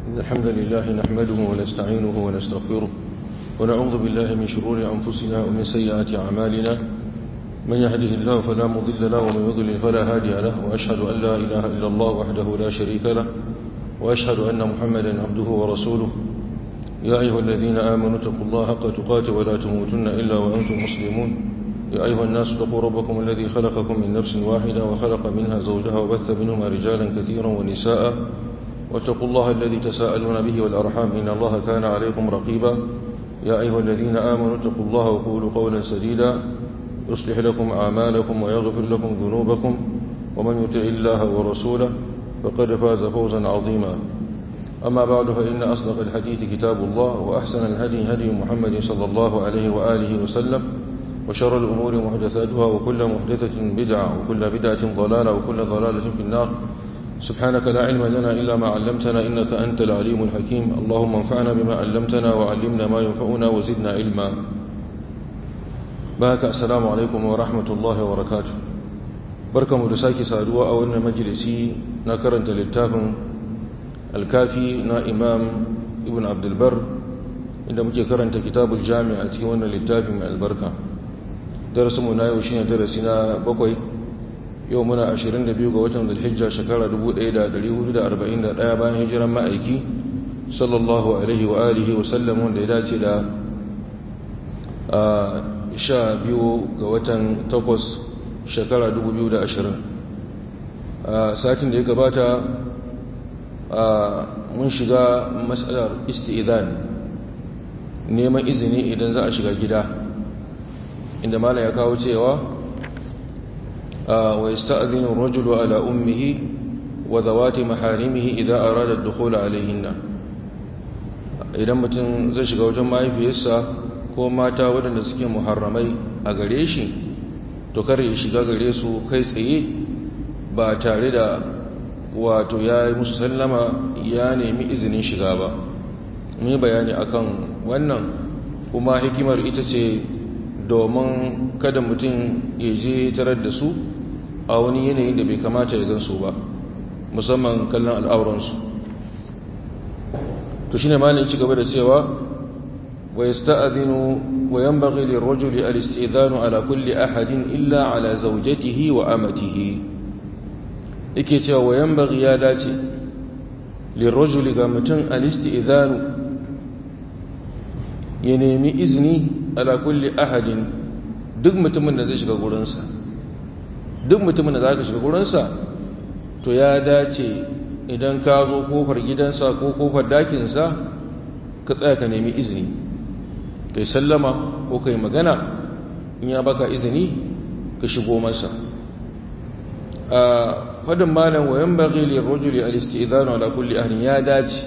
إن الحمد لله نحمده ونستعينه ونستغفره ونعوذ بالله من شرور أنفسنا ومن سيئات أعمالنا من يهده الله فلا مضل له ومن يضلل فلا هادي له وأشهد أن لا إله إلا الله وحده لا شريك له وأشهد أن محمدا عبده ورسوله يا أيها الذين آمنوا اتقوا الله حق تقاته ولا تموتن إلا وأنتم مسلمون يا أيها الناس اتقوا ربكم الذي خلقكم من نفس واحدة وخلق منها زوجها وبث منهما رجالا كثيرا ونساء واتقوا الله الذي تساءلون به والأرحام إن الله كان عليكم رقيبا يا أيها الذين آمنوا اتقوا الله وقولوا قولا سديدا يصلح لكم أعمالكم ويغفر لكم ذنوبكم ومن يطع الله ورسوله فقد فاز فوزا عظيما أما بعد فإن أصدق الحديث كتاب الله وأحسن الهدي هدي محمد صلى الله عليه وآله وسلم وشر الأمور محدثاتها وكل محدثة بدعة وكل بدعة ضلالة وكل ضلالة في النار سبحانك لا علم لنا إلا ما علمتنا إنك أنت العليم الحكيم اللهم انفعنا بما علمتنا وعلمنا ما ينفعنا وزدنا علما بارك السلام عليكم ورحمة الله وبركاته بركة مدساكي سادوا أولنا مجلسي نكرنت للتافن الكافي نا إمام ابن عبد البر inda muke karanta kitabul jami a cikin wannan littafin mai albarka darasinmu na yau shine darasi na bakwai yau muna 22 ga watan zulhijja shekara 1441 bayan hijiran ma'aiki sallallahu alaihi wa alihi wa sallam wanda ya dace da sha biyu ga watan takwas shekara 2020 satin da ya gabata mun shiga matsalar isti'izan neman izini idan za a shiga gida inda malam ya kawo cewa wa yasta'dhinu ar-rajulu ala ummihi wa zawati maharimihi idza arada ad-dukhul alayhinna idan mutum zai shiga wajen mahaifiyarsa ko mata waɗanda suke muharramai a gare shi to kar ya shiga gare su kai tsaye ba tare da wato ya yi musu sallama ya nemi izinin shiga ba mun bayani akan wannan kuma hikimar ita ce domin kada mutum ya je tarar da su a wani yanayin da bai kamata ya gansu ba musamman kallon al'auransu to shine malin ci gaba da cewa wa yasta'dhinu wa yanbaghi lirrajuli al-istidhanu ala kulli ahadin illa ala zawjatihi wa amatihi yake cewa wa yanbaghi ya dace lirrajuli ga mutum al-istidhanu ya nemi izini ala kulli ahadin duk mutumin da zai shiga gurinsa duk mutumin da za ka shiga gurinsa to ya dace idan ka zo kofar gidansa ko kofar dakinsa ka tsaya ka nemi izini kai sallama ko kai magana in ya baka izini ka shigo masa a fadin malam wayan baghi lirrajuli al-istidhanu ala kulli ahadin ya dace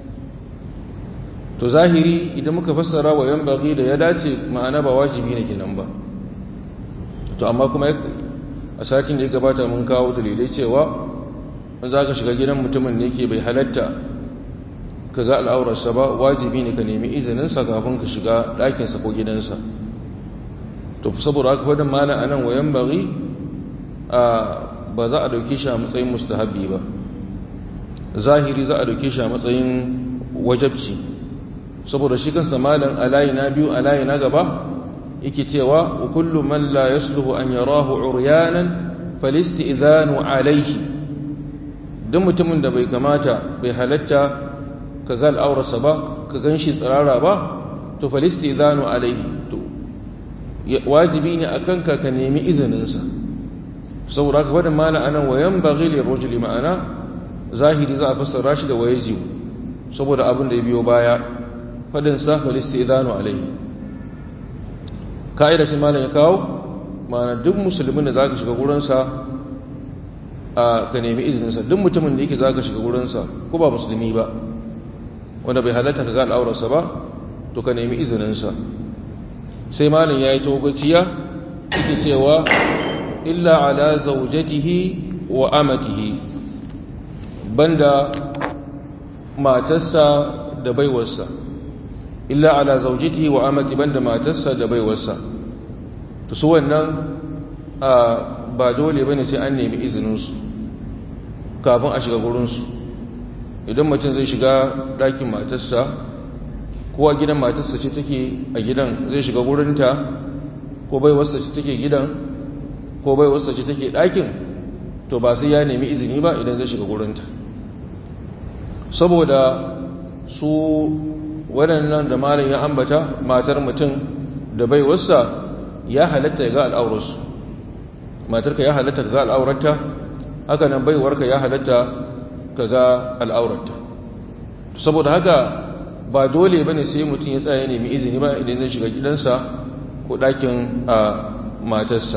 to zahiri idan muka fassara wa yan bagi da ya dace ma'ana ba wajibi ne kenan ba to amma kuma a satin da ya gabata mun kawo dalilai cewa in za ka shiga gidan mutumin ne ke bai halatta ka ga al'aurarsa ba wajibi ne ka nemi izininsa kafin ka shiga ɗakinsa ko gidansa to saboda haka faɗin mana a nan wa yan bagi ba za a ɗauke shi a matsayin mustahabi ba zahiri za a ɗauke shi a matsayin wajabci saboda shi kansa malan alayi na biyu alayi na gaba yake cewa wa kullu man la yasluhu an yarahu uryanan falisti'zanu alayhi dan mutumin da bai kamata bai halatta ka ga al'aurarsa ba ka ganshi tsirara ba to falisti'zanu alayhi to wajibi ne akan ka ka nemi izinin sa saboda haka wannan malan anan wayan baghi lirrajuli ma'ana zahiri za a fassara shi da wayaji saboda abin da ya biyo baya fadinsa falistidanu alaihi ka'ida shi malam ya kawo ma'ana duk musulmin da za ka shiga gurinsa a ka nemi izininsa duk mutumin da yake za ka shiga gurinsa ko ba musulmi ba wanda bai halatta ka ga al'aurarsa ba to ka nemi izininsa sai malam ya yi togaciya yake cewa illa ala zaujatihi wa amatihi banda matarsa da baiwarsa illa ala zaujitihi wa amati banda matarsa da baiwarsa to su wannan ba dole bane sai an nemi izinin su kafin a shiga gurin su idan mutum zai shiga ɗakin matarsa kowa gidan matarsa ce take a gidan zai shiga wurinta ko bai wasa ce take gidan ko bai wasa ce take ɗakin to ba sai ya nemi izini ba idan zai shiga wurinta saboda su waɗannan da malin ya ambata matar mutum da bai wasa ya halatta ga al'aurarsu matarka ya halatta ga al'aurarta haka nan baiwarka ya halatta ka ga al'aurarta saboda haka ba dole ba ne sai mutum ya tsaye nemi izini ba idan zai shiga gidansa ko ɗakin a matarsa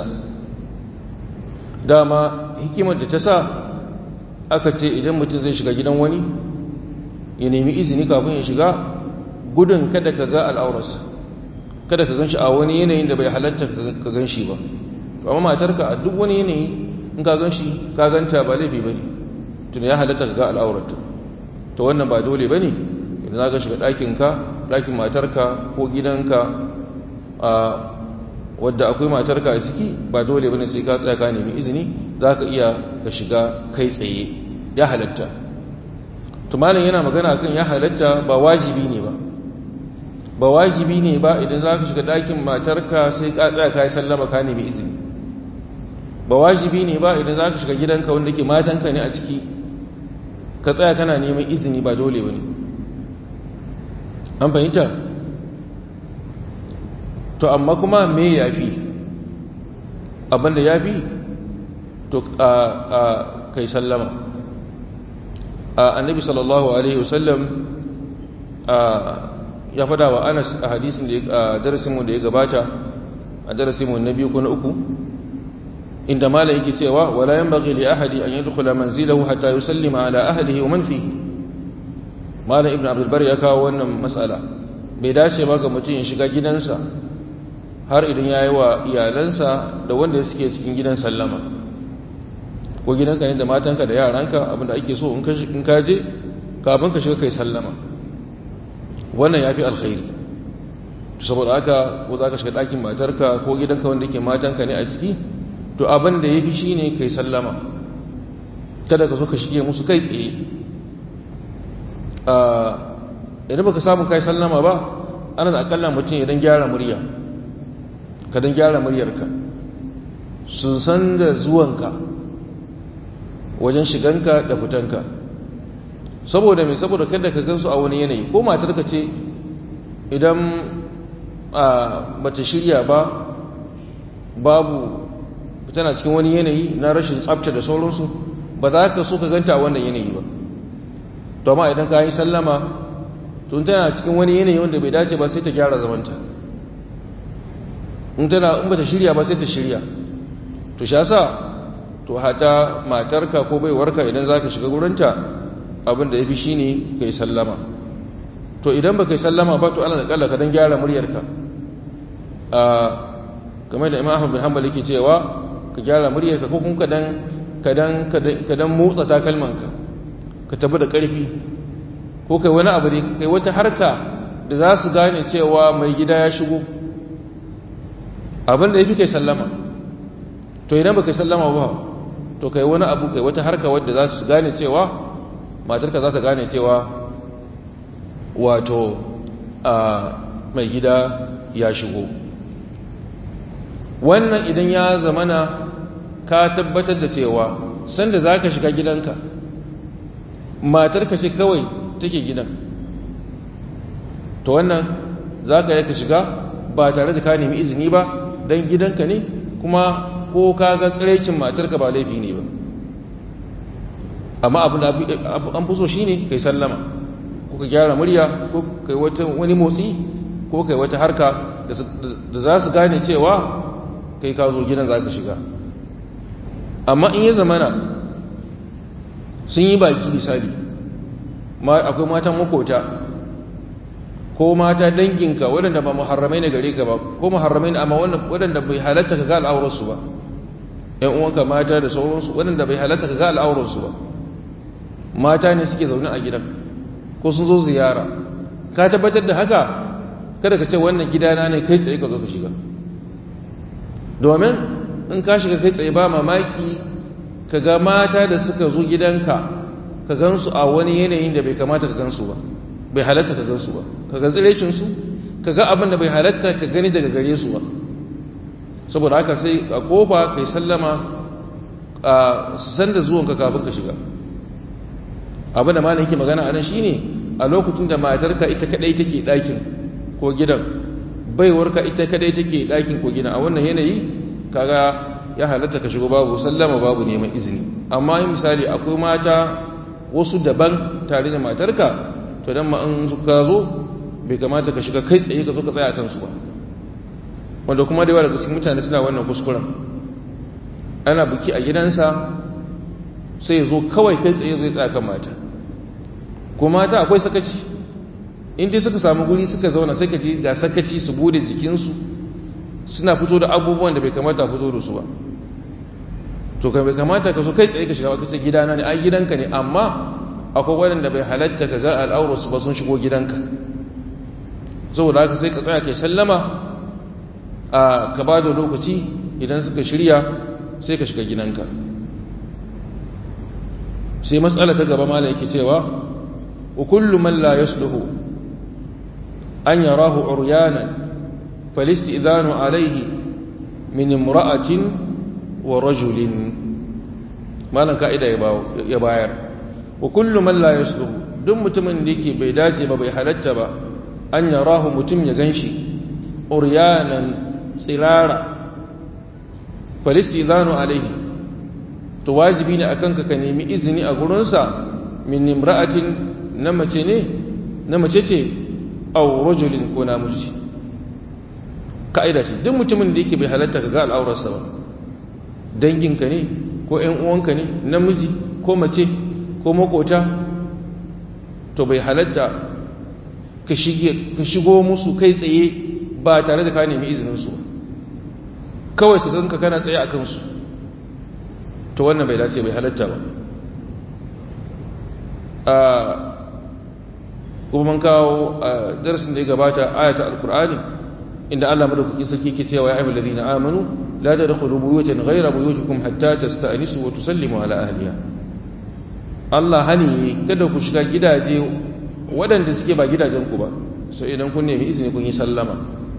dama hikimar da ta sa aka ce idan mutum zai shiga gidan wani ya nemi izini kafin ya shiga gudun kada ka ga al'aurarsa kada ka gan shi a wani yanayin da bai halatta ka gan shi ba amma matarka a duk wani yanayi in ka gan shi ka ganta ba laifi ba ne tun ya halatta ka ga al'aurarta to wannan ba dole ba ne idan za ka shiga ɗakinka ɗakin matarka ko gidanka a wadda akwai matarka a ciki ba dole ba ne sai ka tsaya ka nemi izini za ka iya ka shiga kai tsaye ya halatta tumalin yana magana kan ya halatta ba wajibi ne ba ba wajibi ne ba idan za ka shiga ɗakin matarka sai ka tsaya ka yi sallama ka nemi izini ba wajibi ne ba idan za ka shiga gidanka wanda ke matanka ne a ciki ka tsaya kana neman izini ba dole ba ne an fahimta to amma kuma me ya fi abinda ya fi to a kai sallama annabi sallallahu alaihi wasallam ya fada wa anas a hadisin da darasinmu da ya gabata a darasinmu na biyu ko na uku inda mala yake cewa wala yanbaghi li ahadi an yadkhula manzilahu hatta yusallima ala ahlihi wa man fihi malam ibnu abdul bar ya kawo wannan mas'ala bai dace ba ga mutum ya shiga gidansa har idan yayi wa iyalansa da wanda suke cikin gidan sallama ko gidanka ne da matanka da yaranka abinda ake so in ka je kafin ka shiga kai sallama wannan yafi alkhairi saboda haka ko za ka shiga ɗakin matarka ko gidanka wanda ke matanka ne a ciki to abin da ya fi shi ne kai sallama kada ka so ka shige musu kai tsaye idan baka samu kai sallama ba ana da akalla mutum idan gyara murya ka don gyara muryarka sun san da zuwanka wajen shiganka da fitanka saboda mai saboda kada ka gansu a wani yanayi ko matarka ce idan ba ta shirya ba babu tana cikin wani yanayi na rashin tsabta da sauransu ba za ka so ka ganta a wannan yanayi ba to amma idan ka yi sallama tun tana cikin wani yanayi wanda bai dace ba sai ta gyara zamanta in tana in ba ta shirya ba sai ta shirya to sha sa to hata matarka ko baiwarka idan za ka shiga gurinta abin da ya fi shi ne ka yi sallama to idan ba ka yi sallama ba to ana da kalla ka don gyara muryarka a game da imam ahmad bin hanbal yake cewa ka gyara muryarka ko kuma kadan kadan motsa takalmanka ka tabi da ƙarfi ko kai wani abu ne kai wata harka da za su gane cewa mai gida ya shigo abin da ya fi kai sallama to idan ba kai sallama ba to kai wani abu kai wata harka wadda za su gane cewa matarka za ta gane cewa wato a mai gida ya shigo wannan idan ya zamana ka tabbatar da cewa sanda za ka shiga gidanka matarka ce kawai take gidan to wannan za ka yi ka shiga ba tare da ka nemi izini ba don gidanka ne kuma ko ka ga tsiraicin matarka ba laifi ne ba amma abin da an fi so shi ne kai sallama ko ka gyara murya ko kai wani motsi ko kai wata harka da za su gane cewa kai ka zo gidan za ka shiga amma in ya zamana sun yi baki misali akwai matan makota ko mata danginka waɗanda ba muharramai na gare ka ba ko muharramai na amma waɗanda bai halatta ka ga al'aurarsu ba ‘yan uwanka mata da sauransu waɗanda bai halatta ka ga al'aurarsu ba mata ne suke zaune a gidan ko sun zo ziyara ka tabbatar da haka kada ka ce wannan gidana ne kai tsaye ka zo ka shiga domin in ka shiga kai tsaye ba mamaki ka ga mata da suka zo gidanka ka gansu a wani yanayin da bai kamata ka gansu ba bai halatta ka gansu ba ka ga tsirecinsu ka ga abin da bai halatta ka gani daga gare su ba saboda haka sai a kofa kai sallama a su san da zuwanka kafin ka shiga abin da malam yake magana a nan shine a lokacin da matarka ita kadai take ɗakin ko gidan baiwarka ita kadai take ɗakin ko gidan a wannan yanayi kaga ya halatta ka shigo babu sallama babu neman izini amma yin misali akwai mata wasu daban tare da matarka to dan ma in ka zo bai kamata ka shiga kai tsaye ka zo ka tsaya kansu ba wanda kuma da yawa daga cikin mutane suna wannan kuskuren ana biki a gidansa sai ya zo kawai kai tsaye zai tsaya kan mata ko mata akwai sakaci in dai suka samu guri suka zauna sai ka ji ga sakaci su bude jikinsu suna fito da abubuwan da bai kamata a fito da su ba to bai kamata ka so kai tsaye ka shiga ba kace gidana ne ai gidanka ne amma akwai waɗanda bai halatta ka ga al'aurarsu ba sun shigo gidanka saboda haka sai ka tsaya kai sallama a ka ba da lokaci idan suka shirya sai ka shiga gidanka sai matsala ta gaba mala yake cewa wa kullu man la yasluhu an yarahu uryanan falistidhanu alayhi min imra'atin wa rajulin malan ka'ida ya bayar wa kullu man la yasluhu duk mutumin da yake bai dace ba bai halatta ba an yarahu mutum ya ganshi uryanan tsirara falistidhanu alayhi to wajibi ne akan ka ka nemi izini a gurinsa min imra'atin na mace ne na mace ce aw rajulin ko namiji ka'ida ce duk mutumin da yake bai halatta ka ga al'aurarsa ba danginka ne ko ƴan uwanka ne namiji ko mace ko makota to bai halatta ka shigo musu kai tsaye ba tare da ka nemi izininsu kawai su ganka kana tsaye a kansu to wannan bai dace bai halatta ba kuma man kawo darasin da ya gabata ayata alkur'ani inda Allah madaukakin sarki ke cewa ya ayyuhal ladina amanu la tadkhulu buyutan ghayra buyutikum hatta tasta'nisu wa tusallimu ala ahliha Allah hani kada ku shiga gidaje waɗanda suke ba gidajen ku ba so idan kun nemi izini kun yi sallama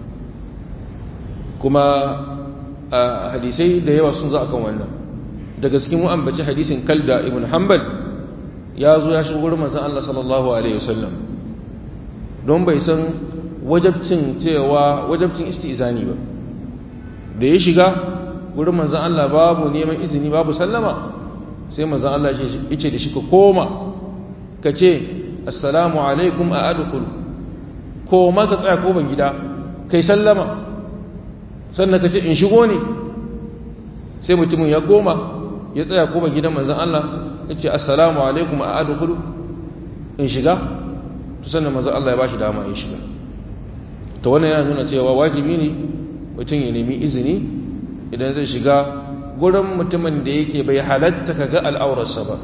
kuma hadisai da yawa sun za akan wannan daga cikin mu'ambaci hadisin kalda ibn hanbal ya zo ya shigo gurin manzon Allah sallallahu alaihi wasallam don bai san wajabcin cewa wajabcin istizani ba da ya shiga gurin manzon Allah babu neman izini babu sallama sai manzon Allah ya ce da shi ka koma ka ce assalamu alaikum a adkhul koma ka tsaya ko ban gida kai sallama sannan ka ce in shigo ne sai mutumin ya koma ya tsaya ko ban gidan manzon Allah ya ce assalamu alaikum a adkhul in shiga to sannan manzon Allah ya bashi dama ya shiga to wannan yana nuna cewa wajibi ne mutum ya nemi izini idan zai shiga gurin mutumin da yake bai halatta ka ga al'aurarsa ba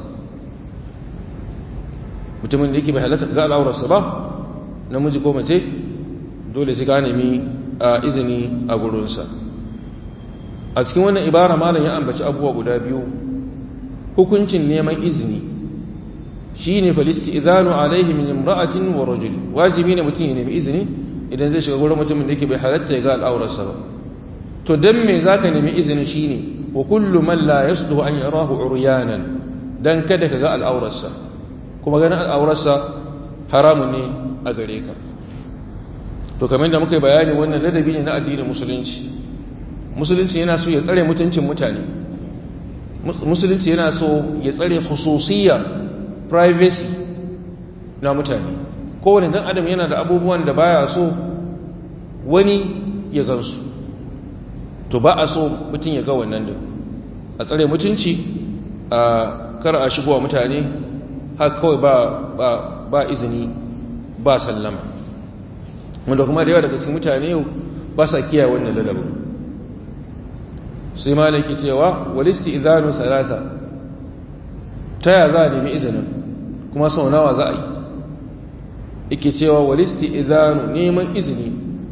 mutumin da yake bai halatta ka ga al'aurarsa ba namiji ko mace dole sai ka nemi izini a gurinsa a cikin wannan ibara malam ya ambaci abubuwa guda biyu hukuncin neman izini shi ne falisti idanu alaihi min imra'atin wa rajul wajibi ne mutum ya nemi izini idan zai shiga gurin mutumin da yake bai halatta ya ga al'aurarsa ba to dan me zaka nemi izini shine wa kullu man la yasluhu an yarahu uryanan dan kada ka ga al'aurarsa kuma ganin al'aurarsa haramun ne a gare ka to kamar da muka yi bayani wannan ladabi ne na addinin musulunci musulunci yana so ya tsare mutuncin mutane musulunci yana so ya tsare khususiyya privacy na mutane kowane dan adam yana da abubuwan da baya so wani ya gansu to ba a so mutum ya ga wannan da a tsare mutunci a kar a shigowa mutane har kawai ba, ba, ba izini ba sallama wanda kuma da yawa daga cikin mutane ba sa kiyaye wannan ladabin sai malaki cewa walisti idanu salasa ta ya za a nemi izinin kuma sau nawa za a yi ike cewa walisti idanu neman izini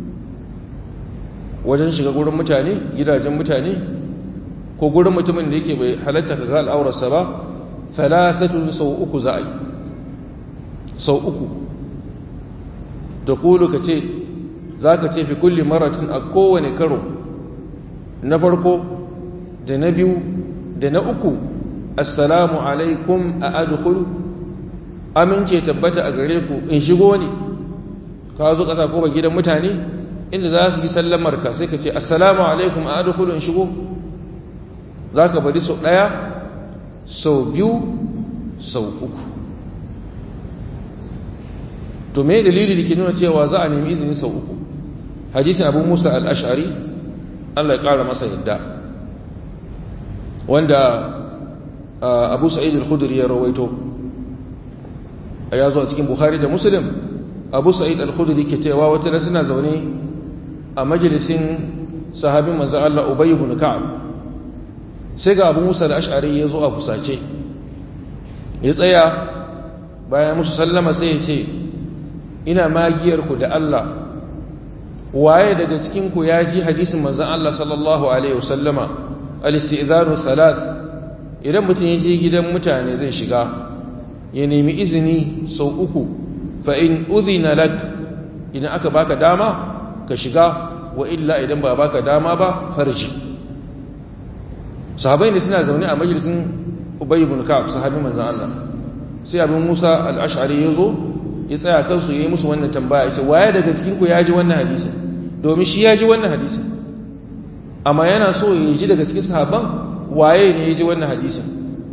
wajen shiga gurin mutane gidajen mutane ko gurin mutumin da yake bai halatta ka ga al'aurarsa ba thalathatun sau uku za a yi sau uku da kulu ka ce za ka ce fi kulli maratin a kowane karo na farko da na biyu da na uku assalamu alaikum a adukulu amince tabbata a gare ku in shigo ne ka zo ƙasa ko ba gidan mutane inda za su yi sallamar ka sai ka ce assalamu alaikum a adukulu in shigo za ka bari sau ɗaya sau biyu sau uku to me dalili da ke nuna cewa za a nemi izini sau uku hadisin abu musa al'ashari allah ya ƙara masa yadda wanda abu sa'id al-khudri ya rawaito ya zo a cikin bukhari da muslim abu sa'id al-khudri ke cewa wata da suna zaune a majalisin sahabin manzan allah ubay ibn ka'ab sai ga abu musa al-ash'ari ya zo a fusace ya tsaya bayan musu sallama sai ya ce ina magiyarku da allah waye daga cikinku ya ji hadisin manzan allah sallallahu alaihi wasallama al-istidhanu thalath idan mutum ya je gidan mutane zai shiga ya nemi izini sau uku fa in udhina lak idan aka baka dama ka shiga wa illa idan ba baka dama ba farji sahabai ne suna zaune a majalisin ubay ibn ka'ab sahabi manzon Allah sai abin Musa al-Ash'ari yazo ya tsaya kansu yayi musu wannan tambaya yace waye daga cikin ku ya ji wannan hadisi domin shi ya ji wannan hadisi amma yana so ya ji daga cikin sahabban waye ne ya ji wannan hadisin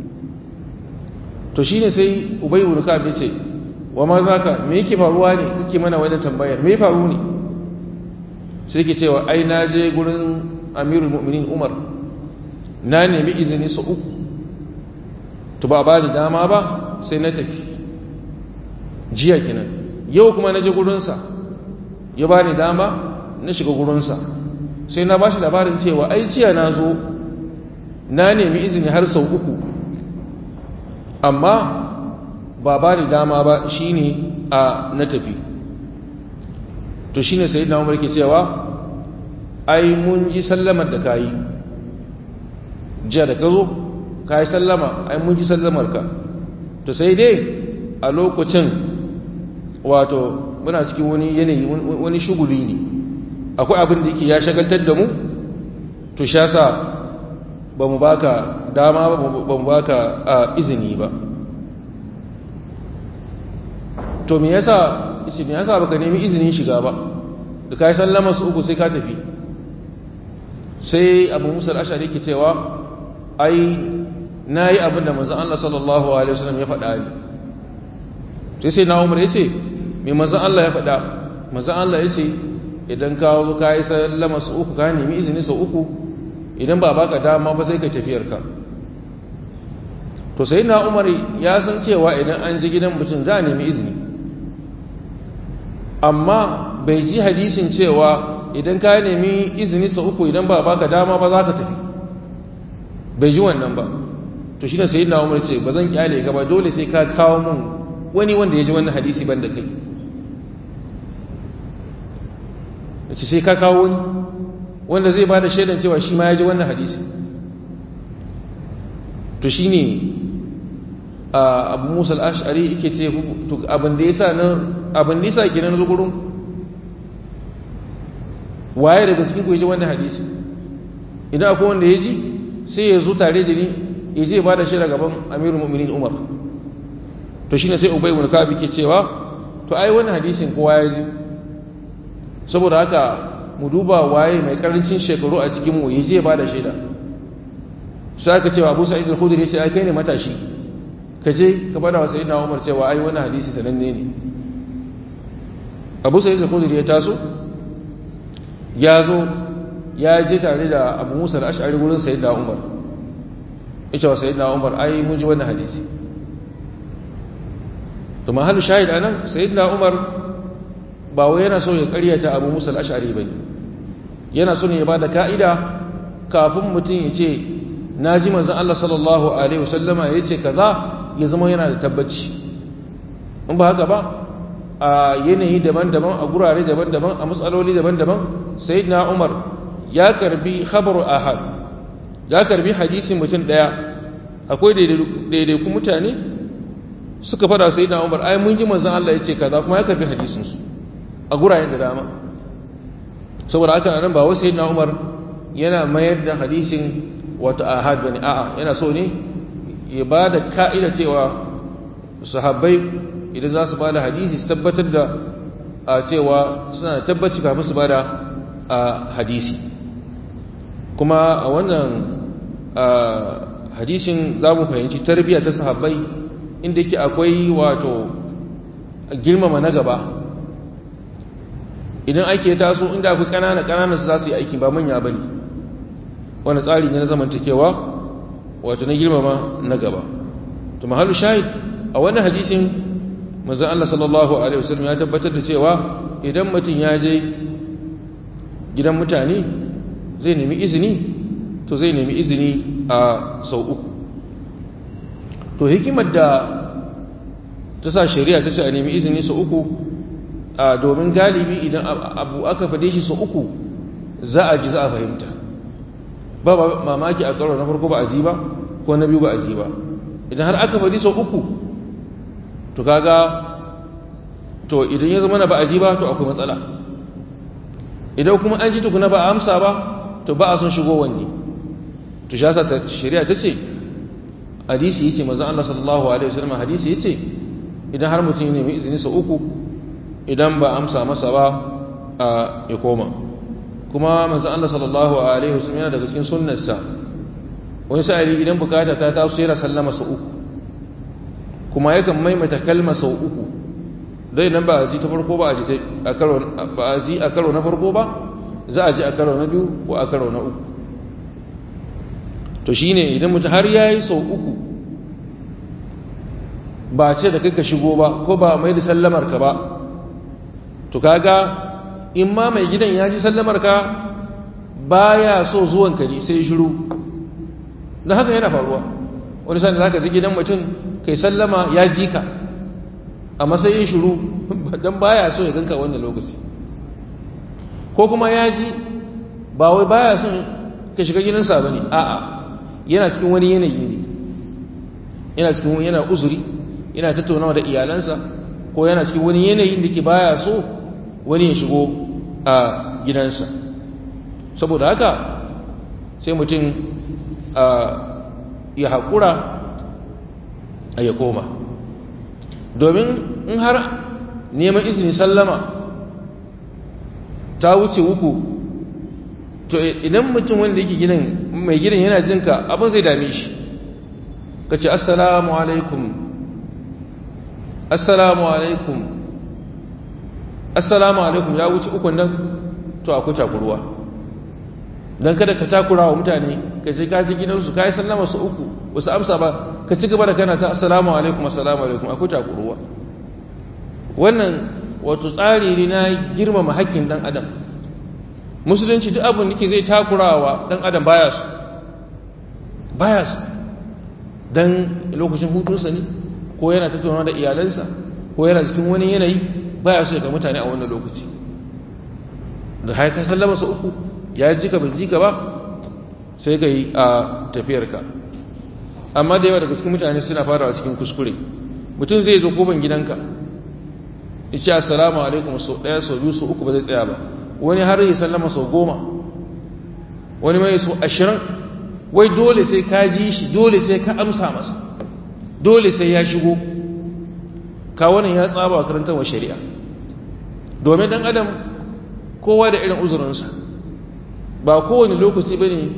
to shine sai ubay ibn ka'ab ya ce wa ma zaka me yake faruwa ne kake mana wannan tambayar me faru ne sai yake cewa ai na je gurin amirul mu'minin umar na nemi izini su uku to ba ba ni dama ba sai na tafi jiya kenan yau kuma na je gurinsa ya ba ni dama na shiga gurinsa sai na ba shi labarin cewa ai jiya na zo na nemi izini har sau uku amma ba ba ni dama ba shi ne a na tafi to shi ne sai na umar ke cewa ai mun ji sallamar da ka yi jiya da ka zo ka yi sallama ai mun ji sallamar ka to sai dai a lokacin wato muna cikin wani yanayi wani shuguli ne akwai abin da yake ya shagaltar da mu to sha sa ba mu baka dama ba mu baka a izini ba to me yasa ce me yasa baka nemi izinin shiga ba da kai sallama su uku sai ka tafi sai Abu Musa al-Ash'ari yake cewa ai nayi abin da manzon Allah sallallahu alaihi wasallam ya faɗa ni sai sai na Umar yace me manzon Allah ya faɗa manzon Allah yace idan ka zo kai sallama su uku ka nemi izini su uku idan ba baka dama ba sai ka tafiyar ka to sai na Umar ya san cewa idan an ji gidan mutum za a nemi izini amma bai ji hadisin cewa idan ka nemi izini sa uku idan ba baka dama ba za ka tafi bai ji wannan ba to shi ne sai na umar ce ba zan kyale ka ba dole sai ka kawo mun wani wanda ya ji wannan hadisi ban da kai ce sai ka kawo wani wanda zai ba da shaidan cewa shi ma ya ji wannan hadisi to shi ne abu musa al'ashari yake ce abin da ya sa na abin da ya sa kenan zo gurin waye daga cikin ku ya ji wannan hadisi idan akwai wanda ya ji sai ya zo tare da ni ya je ba da shaida gaban amirul mu'minin umar to shine sai ubay ibn ka'ab ke cewa to ai wannan hadisin kowa ya ji saboda haka mu duba waye mai karancin shekaru a cikin mu ya je ba da shaida sai aka cewa Abu Sa'id al-Khudri ya ce ai kai ne matashi ka je ka bada wa sayyidina Umar cewa ai wannan hadisi sananne ne Abu Sa'id al-Khudri ya taso ya zo ya je tare da Abu Musa al-Ash'ari gurin sayyidina Umar ita wa sayyidina Umar ai mun ji wannan hadisi to mahallu shahid anan sayyidina Umar ba wai yana so ya karyata Abu Musa al-Ash'ari bane yana so ne ya bada ka'ida kafin mutum ya ce naji manzon Allah sallallahu alaihi wasallama ya ce kaza ya zama yana da tabbaci in ba haka ba a yanayi daban-daban a gurare daban-daban a matsaloli daban-daban sayyidina Umar ya karbi khabaru ahad ya karbi hadisin mutum daya akwai daidaiku mutane suka fada sai na umar ai mun ji manzan Allah ya ce kaza kuma ya karbi hadisinsu a gurayen da dama saboda haka nan ba wasu na umar yana mayar da hadisin wata ahad bane a'a yana so ne ya ba da ka'ida cewa sahabbai idan za su ba da hadisi su tabbatar da a cewa suna da tabbaci kafin su ba da hadisi kuma a wannan hadisin za mu fahimci tarbiyya ta sahabbai inda yake akwai wato girmama na gaba idan ake taso inda akwai ƙanana ƙanana su za su yi aiki ba manya ba ne wani tsari ne na zamantakewa wato na girmama na gaba to mahallu shahid a wannan hadisin manzon Allah sallallahu alaihi wasallam ya tabbatar da cewa idan mutum ya je gidan mutane zai nemi izini to zai nemi izini a sau uku to hikimar da ta sa shari'a ta ce a nemi izini sau uku a domin galibi idan abu aka fade shi sau uku za a ji za a fahimta ba mamaki a karo na farko ba a ji ba ko na biyu ba a ji ba idan har aka fadi sau uku to kaga to idan ya zama na ba a ji ba to akwai matsala idan kuma an ji tukuna ba a amsa ba to ba a son shigo wanne to shi yasa shari'a ta ce hadisi yace manzon Allah sallallahu alaihi wasallam hadisi yace idan har mutum ya nemi izini sau uku idan ba amsa masa ba ya koma kuma manzon Allah sallallahu alaihi wasallam yana daga cikin sunnarsa wani sa'ili idan bukata ta taso yana sallama sau uku kuma yakan maimaita kalma sau uku dai nan ba a ji ta farko ba a ji a karo ba a ji a karo na farko ba za a ji a karo na biyu ko a karo na uku to shine idan mutum har yayi sau uku ba ce da kai ka shigo ba ko ba mai da sallamar ka ba to kaga in ma mai gidan ya ji sallamar ka baya so zuwan ka ne sai shiru na haka yana faruwa wani sani za ka ji gidan mutum kai sallama ya ji ka a matsayin shiru don baya so ya ganka wannan lokaci ko kuma ya ji ba wai baya son ka shiga gidansa ba ne a'a yana cikin wani yanayi ne yana cikin wani yana uzuri yana tattaunawa da iyalansa ko yana cikin wani yanayin da ke baya so wani ya shigo a gidansa saboda haka sai mutum ya haƙura a ya koma domin in har neman izini sallama ta wuce uku to idan mutum wanda yake gidan mai gidan yana jinka abin zai dame shi ka ce assalamu alaikum assalamu alaikum assalamu alaikum ya wuce ukun nan to akwai takuruwa don kada ka takura wa mutane ka je kaji gidansu ka yi sallama su uku wasu amsa ba ka ci gaba da kana ta assalamu alaikum assalamu alaikum akwai takuruwa wannan wato tsari ne na girmama haƙƙin ɗan adam musulunci duk abin da ke zai takurawa ɗan adam baya su baya su don lokacin hutunsa ne ko yana tattauna da iyalansa ko yana cikin wani yanayi baya su daga mutane a wannan lokaci da haika sallama su uku ya ji ka bai ji ka ba sai ka yi a tafiyarka amma da yawa daga cikin mutane suna farawa cikin kuskure mutum zai zo koban gidanka ya ce assalamu alaikum sau ɗaya sau biyu sau uku ba zai tsaya ba wani har yi sallama sau goma wani mai sau ashirin wai dole sai ka ji shi dole sai ka amsa masa dole sai ya shigo ka wani ya tsaba wa karantar wa shari'a domin ɗan adam kowa da irin uzurinsa ba kowane lokaci ba ne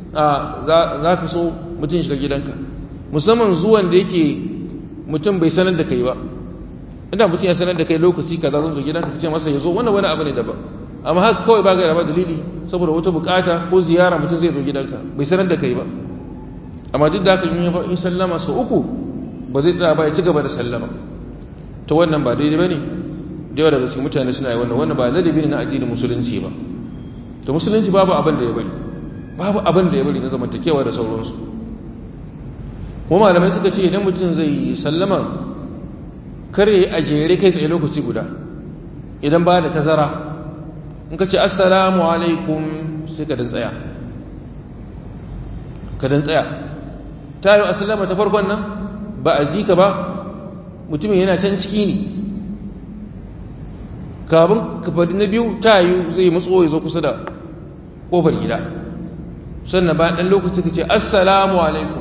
za ka so mutum shiga gidanka musamman zuwan da yake mutum bai sanar da kai ba inda mutum ya sanar da kai lokaci ka za zo gidanka ka ce masa ya zo wannan wani abu ne daban amma haka kawai ba gaira ba dalili saboda wata bukata ko ziyara mutum zai zo gidanka bai sanar da kai ba amma duk da haka in sallama su uku ba zai tsaya ba ya ci gaba da sallama to wannan ba daidai ba ne da yawa daga cikin mutane suna yi wannan wannan ba ladabi ne na addinin musulunci ba to musulunci babu abin da ya bari babu abin da ya bari na zamantakewa da sauransu kuma malamai suka ce idan mutum zai yi sallama kare a jere kai tsaye lokaci guda idan ba da tazara in ka ce assalamu alaikum sai ka dan tsaya ka dan tsaya ta yi a sallama ta farkon nan ba a ji ka ba mutumin yana can ciki ne kafin ka faɗi na biyu ta yi zai matso ya zo kusa da ƙofar gida sannan bayan ɗan lokaci ka ce assalamu alaikum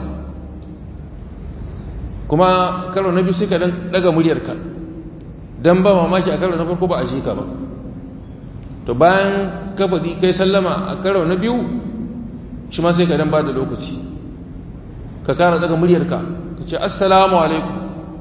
kuma karo na biyu sai ka daga muryarka don ba mamaki a karo na farko ba a shi ka ba to bayan ka faɗi kai sallama a karo na biyu shi ma sai ka dan ba da lokaci ka kara daga muryarka ka ce assalamu alaikum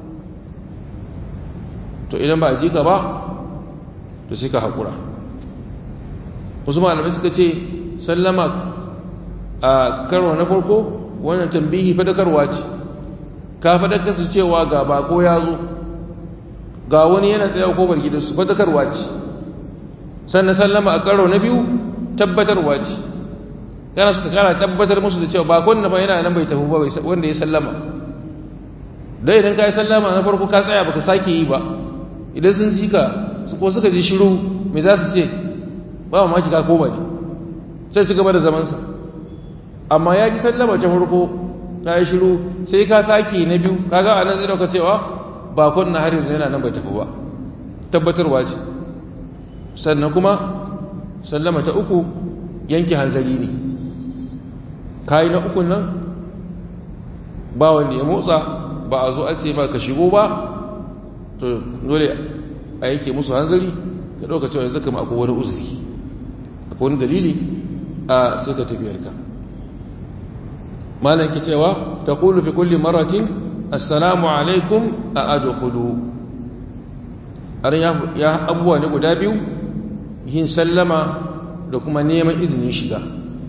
to idan ba a ji ka ba to sai ka haƙura wasu malamai suka ce sallama a karo na farko wannan tambihi fadakarwa ce ka fadakar su cewa ga bako ya zo ga wani yana tsaye ko bar gidansu fadakarwa ce sannan sallama a karo na biyu tabbatarwa ce yana suka kara tabbatar musu da cewa bakon na ba yana nan bai tafi ba wanda ya sallama dai idan ka yi sallama na farko ka tsaya baka sake yi ba idan sun ji ka ko suka ji shiru mai za su ce ba mamaki ka koma ne sai ci gaba da zamansa amma ya ji sallama ta farko ta yi shiru sai ka sake na biyu kaga a nan zai dauka cewa bakon na har yanzu yana nan bai tafi ba tabbatarwa ce sannan kuma sallama ta uku yanke hanzari ne kayi na ukun nan ba wanda ya motsa ba a zo a ce ma ka shigo ba to dole a yanke musu hanzari ka ɗauka cewa yanzu kama akwai wani uzuri akwai wani dalili a sai ka tafiyarka malam ke cewa ta kulu fi kulli maratin assalamu alaikum a adkhulu har ya abubuwa ne guda biyu yin sallama da kuma neman izinin shiga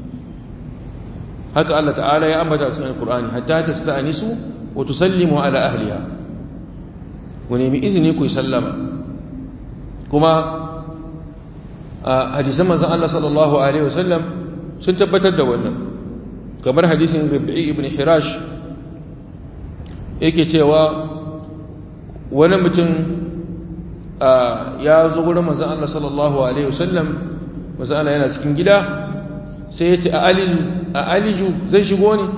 haka Allah ta'ala ya ambata a cikin Qur'ani hatta tasta'nisu wa tusallimu ala ahliha ku nemi izini ku yi sallama kuma a hadisan manzon Allah sallallahu alaihi wasallam sun tabbatar da wannan kamar hadisin Rabi'i ibn Hirash yake cewa wani mutum ya zo gurin manzon Allah sallallahu alaihi wasallam manzon Allah yana cikin gida sai ya ce a aliju a aliju zai shigo ne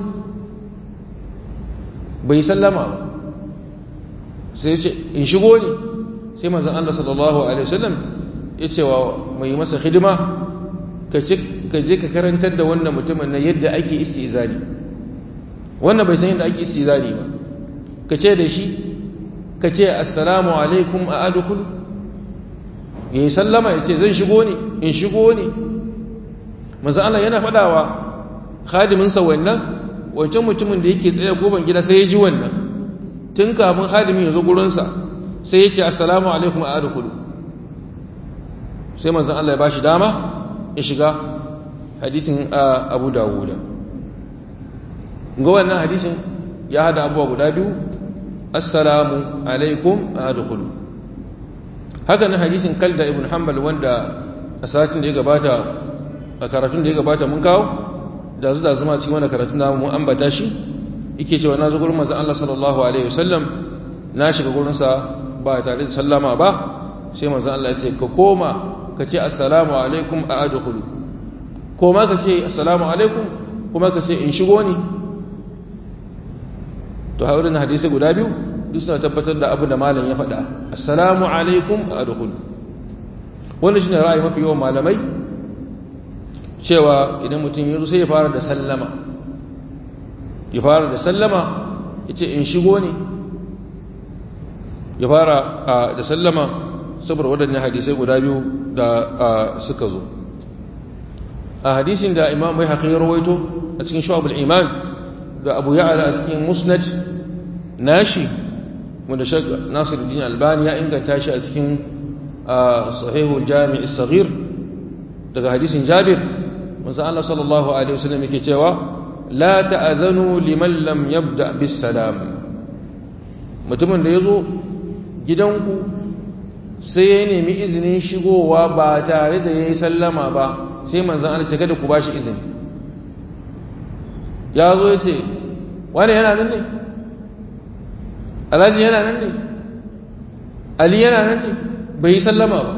bai sallama ba sai ya ce in shigo ne sai manzon Allah sallallahu alaihi wasallam ya ce wa mai masa hidima ka je ka karantar da wannan mutumin na yadda ake istizali wannan bai san yadda ake istizali ba ka ce da shi ka ce assalamu alaikum a adkhul ya yi sallama ya ce zan shigo ne in shigo ne manzo Allah yana faɗawa khadiminsa wannan wancan mutumin da yake tsaye goban gida sai ya ji wannan tun kafin khadimin ya zo gurinsa sai ya ce assalamu alaikum a adkhulu sai manzon Allah ya bashi dama ya shiga hadisin Abu Dawud ga wannan hadisin ya hada abubuwa guda biyu assalamu alaikum a adkhulu haka nan hadisin Kalda ibn Hanbal wanda a satin da ya gabata a karatun da ya gabata mun kawo da zu da zama cikin wani karatun namu mun ambata shi yake cewa na zo gurin manzon Allah sallallahu alaihi wasallam na shiga gurin sa ba tare da sallama ba sai manzon Allah ya ce ka koma ka ce assalamu alaikum a adkhulu koma ka ce assalamu alaikum kuma ka ce in shigo ne to haurin hadisi guda biyu duk suna tabbatar da abu da malam ya faɗa assalamu alaikum a adkhulu wannan shine ra'ayi mafi yawan malamai cewa idan mutum ya zo sai ya fara da sallama ya fara da sallama ya ce in shigo ne ya fara da sallama saboda waɗannan hadisai guda biyu da suka zo a hadisin da imam mai haƙi rawaito a cikin shu'abul iman da abu ya'ala a cikin musnad nashi wanda shek nasiruddin albani ya inganta shi a cikin sahihul jami'i saghir daga hadisin jabir manzo Allah sallallahu alaihi wasallam yake cewa la ta'adhanu liman lam yabda bis salam mutumin da yazo gidanku sai ya nemi izinin shigowa ba tare da yayi sallama ba sai manzo Allah ce kada ku bashi izini ya zo yace wani yana nan ne alhaji yana nan ne ali yana nan ne bai yi sallama ba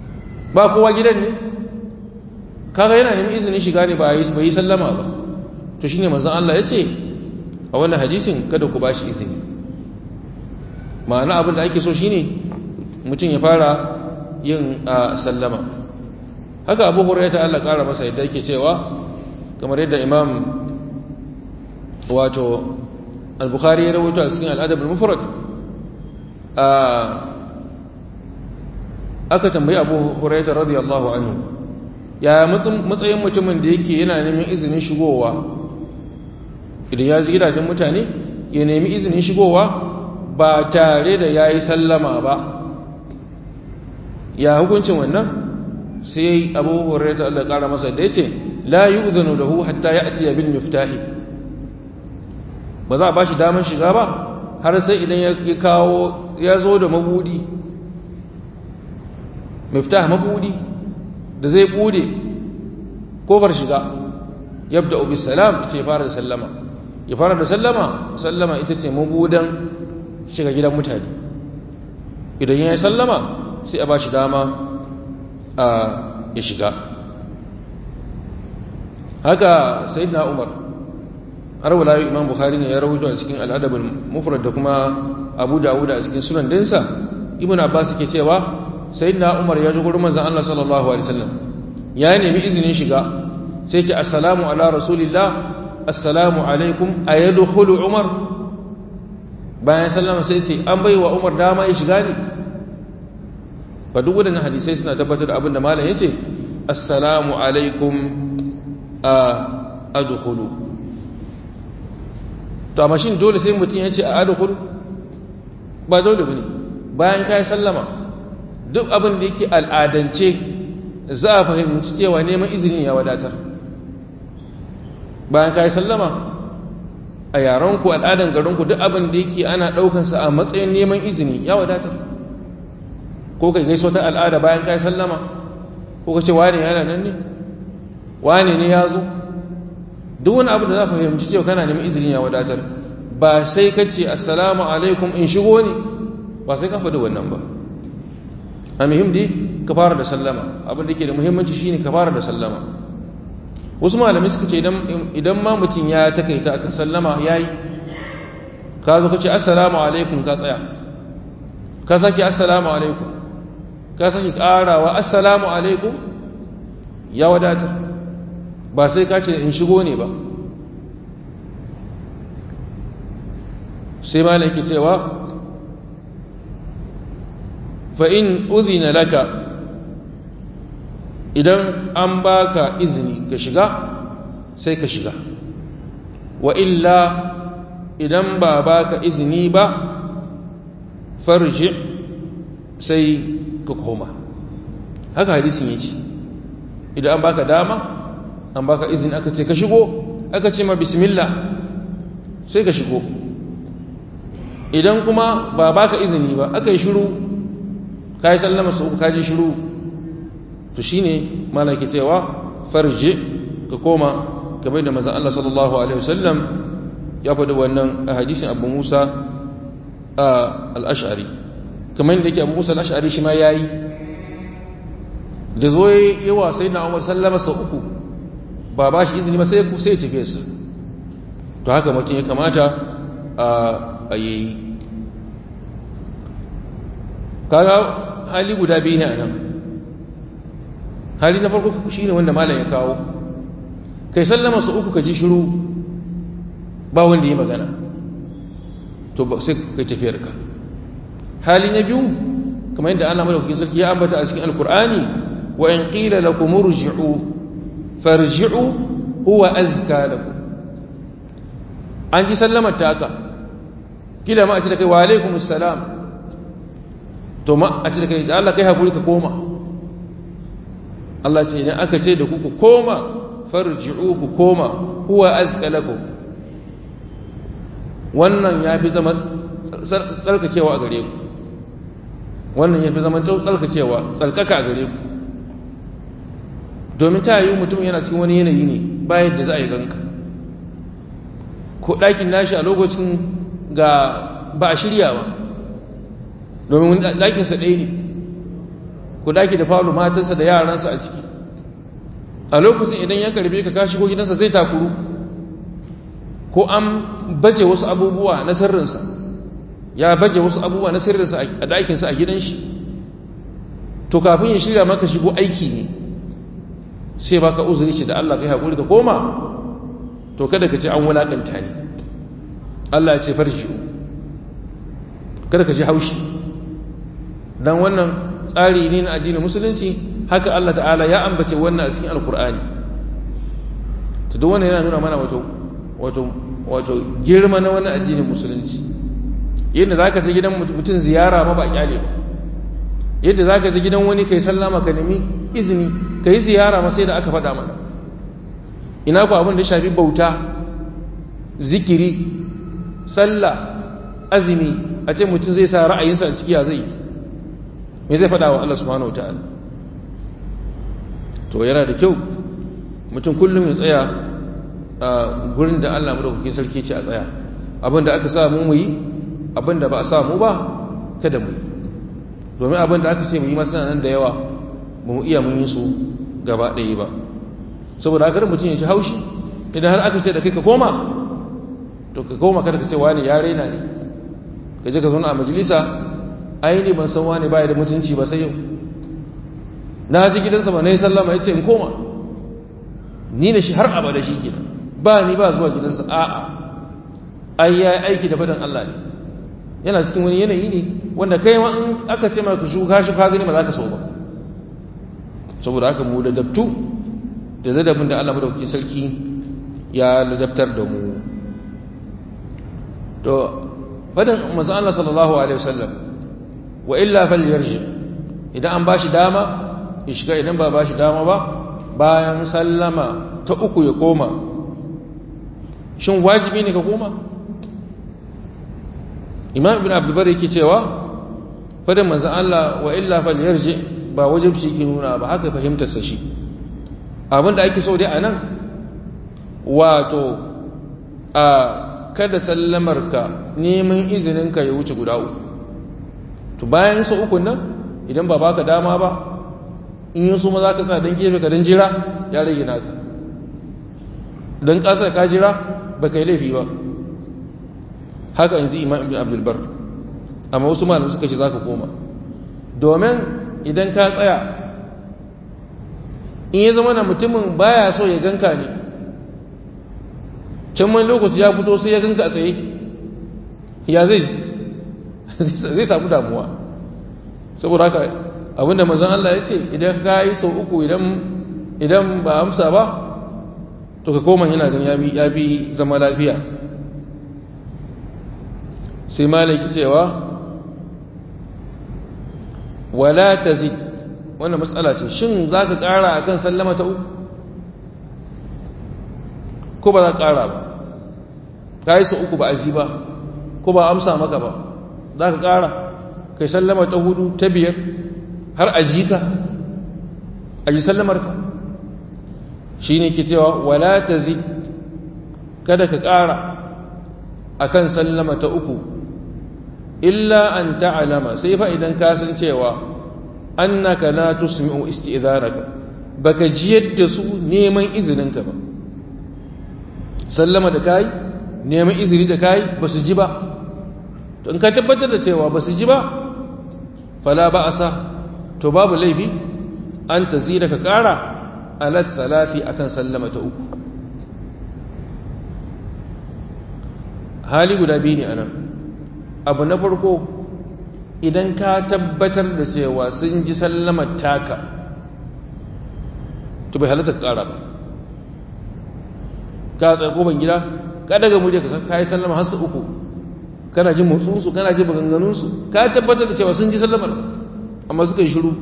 ba kowa gidan ne kaga yana neman izinin shiga ne ba yi sallama ba to shine manzon Allah ya ce a wannan hadisin kada ku bashi izini ma'ana abin da ake so shine mutum ya fara yin sallama haka abu hurairah ta Allah kara masa yadda yake cewa kamar yadda imam wato al-bukhari ya rawaito a cikin al-adab al-mufrad aka tambayi abu hurairah radiyallahu anhu ya matsayin mutumin da yake yana neman izinin shigowa idan ya ji gidajen mutane ya nemi izinin shigowa ba tare da ya yi sallama ba ya hukuncin wannan sai abu hurairah Allah kara masa da yace la yu'zanu lahu hatta ya'ti bil miftahi ba za a bashi daman shiga ba har sai idan ya kawo ya zo da mabudi miftah mabudi da zai bude kofar shiga yabda bis salam ce fara da sallama ya fara da sallama sallama ita ce mabudan shiga gidan mutane idan ya yi sallama sai a ba shi dama a ya shiga haka na umar har wala imam bukhari ne ya rahoto a cikin al'adabul mufrad da kuma abu dawud a cikin sunan dinsa ibnu abbas ke cewa sayyidina umar ya ji gurin manzon Allah sallallahu alaihi wasallam ya nemi izinin shiga sai ce assalamu ala rasulillah assalamu alaikum ayadkhulu umar bayan sallama sai ce an bai wa umar dama ya shiga ne ba duk wadannan hadisai suna tabbatar da abin da malam yace assalamu alaikum a adkhulu to amma shin dole sai mutum ya ce a adkhulu ba dole bane bayan kai sallama duk abin da yake al'adance za a fahimci cewa neman izini ya wadatar bayan kai sallama a yaranku al'adan garinku duk abin da yake ana ɗaukansa a matsayin neman izini ya wadatar ko kai gaiso ta al'ada bayan kai sallama ko ka ce wane yana nan ne wane ne ya zo duk wani abu da za ka fahimci cewa kana neman izini ya wadatar ba sai ka ce assalamu alaikum in shigo ne ba sai ka faɗi wannan ba a muhim dai ka fara da sallama abin da ke da muhimmanci shine ka fara da sallama wasu malamai suka ce idan ma mutum ya takaita akan sallama ya yi ka zo ka ce assalamu alaikum ka tsaya ka sake assalamu alaikum ka sake karawa assalamu alaikum ya wadatar ba sai ka ce in shigo ne ba sai malam ke cewa fa'in uzina laka idan an baka izini ka shiga sai ka shiga wa illa idan ba baka izini ba farji sai ka koma haka hadisin yace idan an baka dama an baka izini aka ce ka shigo aka ce ma bismillah sai ka shigo idan kuma ba baka izini ba aka yi shiru ka yi sallama su ka ji shiru to shi ne malaki cewa farje ka koma kamar da mazan Allah sallallahu Alaihi wasallam ya faɗi wannan a hadisin abu musa a al'ashari kamar da yake abu musa al'ashari shi ma ya yi da zo yi wa sai na umar sallama sau uku ba ba shi izini ba sai ku sai tafiye sa to haka mutum ya kamata a yayi kaga hali guda biyu ne a nan hali na farko shi ne wanda malam ya kawo kai sallama su uku ka ji shiru ba wanda ya magana to sai kai tafiyar ka hali na biyu kamar yadda Allah madaukakin sarki ya ambata a cikin alkur'ani wa in qila lakum urji'u farji'u huwa azka lakum an ji sallamar ta haka kila ma a ce da kai wa alaikumus salam to ma a ce da kai da Allah kai hakuri ka koma Allah ce idan aka ce da ku ku koma farji'u ku koma huwa azka lakum wannan ya fi zama tsarkakewa a gare ku wannan ya fi zama tsarkakewa tsarkaka a gare ku domin ta yi mutum yana cikin wani yanayi ne bayan da za a yi ganka ko ɗakin nashi a lokacin ga ba a shirya ba domin ɗakinsa ɗaya ne ku ɗaki da falo matansa da yaransa a ciki a lokacin idan ya karbe ka ka shigo gidansa zai takuru ko an baje wasu abubuwa na sirrinsa ya baje wasu abubuwa na sirrinsa a ɗakinsa a gidan shi to kafin ya shirya maka shigo aiki ne sai baka uzuri ce da Allah kai haƙuri da koma to kada ka ce an wulaƙanta ne Allah ya ce farji kada ka ji haushi don wannan tsari ne na addinin musulunci haka Allah ta'ala ya ambace wannan a cikin alkur'ani to duk wannan yana nuna mana wato wato wato girma na wannan addinin musulunci yadda zaka je gidan mutum ziyara ma ba kyale ba yadda zaka je gidan wani kai sallama ka nemi izini kai ziyara ma sai da aka faɗa mana ina ku abin da ya shafi bauta zikiri sallah azumi a ce mutum zai sa ra'ayinsa a ciki ya zai me zai faɗa wa Allah subhanahu wataala to yana da kyau mutum kullum ya tsaya a gurin da Allah madaukakin sarki ce a tsaya abinda aka sa mu yi abinda ba a sa mu ba kada mu yi domin abinda aka ce mu yi masu nan da yawa ba mu iya mun yi su gaba ɗaya ba saboda haka mutum ya ci haushi idan har aka ce da kai ka koma to ka koma kada ka ce wani ya raina ne ka je ka zauna a majalisa ai ne ban san wani baya da mutunci ba sai yau na ji gidansa ba na yi sallama ya ce in koma ni da shi har abada shi kenan ba ni ba zuwa gidansa a'a ai ya yi aiki da fadan Allah ne yana cikin wani yanayi ne wanda kai ma in aka ce maka shuka shi ka gani ba za ka so ba saboda haka mu ladabtu da ladabin da Allah madaukakin sarki ya ladabtar da mu to fadan manzo Allah sallallahu alaihi wasallam wa illa falyarji idan an bashi dama ya shiga idan ba bashi dama ba bayan sallama ta uku ya koma shin wajibi ne ka koma imam ibn abdulbar yake cewa fadan manzo Allah wa illa falyarji ba wajibci yake nuna ba haka fahimtarsa shi abinda ake so dai anan wato a kada sallamarka neman izininka ya wuce guda uku to bayan su uku nan idan ba baka dama ba in yi su ma za ka tsaya don gefe ka don jira ya rage naka don ƙasa ka jira ba ka yi laifi ba haka in ji imam ibn abdulbar amma wasu malam suka ce za ka koma domin idan ka tsaya in ya zama na mutumin baya so ya ganka ne can wani lokaci ya fito sai ya ganka a tsaye ya zai zai samu damuwa saboda haka abinda mazan Allah ya ce idan ka yi sau uku idan ba amsa ba to ka koma yana gan ya bi zama lafiya sai malaki cewa wala ta zi wannan matsala ce shin za ka ƙara a kan sallama ta uku ko ba za ka ƙara ba ka yi sau uku ba a ji ba ko ba amsa maka ba za ka ƙara kai sallama ta hudu ta biyar har a ji ka a ji sallamar ka shi ne ke cewa wala ta zi kada ka ƙara a kan sallama ta uku illa an ta'alama sai fa idan ka san cewa annaka la tusmi'u isti'dhanaka baka ji yadda su neman izininka ba sallama da kai neman izini da kai ba su ji ba to in ka tabbatar da cewa ba su ji ba fala ba'asa to babu laifi an tazira ka kara ala thalathi akan sallama ta uku hali guda biyu ne anan abu na farko idan ka tabbatar da cewa sun ji sallamar taka to bai halatta ka kara ba ka tsaye koban gida ka daga muje ka kai sallama har su uku kana jin motsinsu kana jin maganganunsu ka tabbatar da cewa sun ji sallamar amma suka yi shiru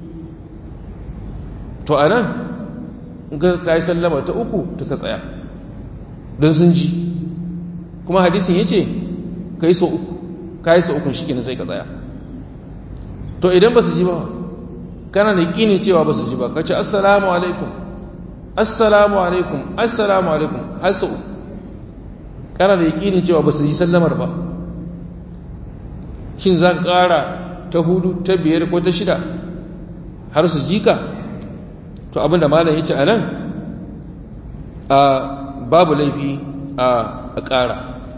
to a nan ka yi sallama ta uku ta ka tsaya don sun ji kuma hadisin ya ce ka yi sau uku ka yi sau uku shi kenan sai ka tsaya to idan ba su ji ba kana da ƙinin cewa ba su ji ba ka ce assalamu alaikum assalamu alaikum assalamu alaikum har sau uku kana da yaƙinin cewa ba su ji sallamar ba shin za ka ƙara ta hudu ta biyar ko ta shida har su ji ka to abinda malam ya ce a nan a babu laifi a a ƙara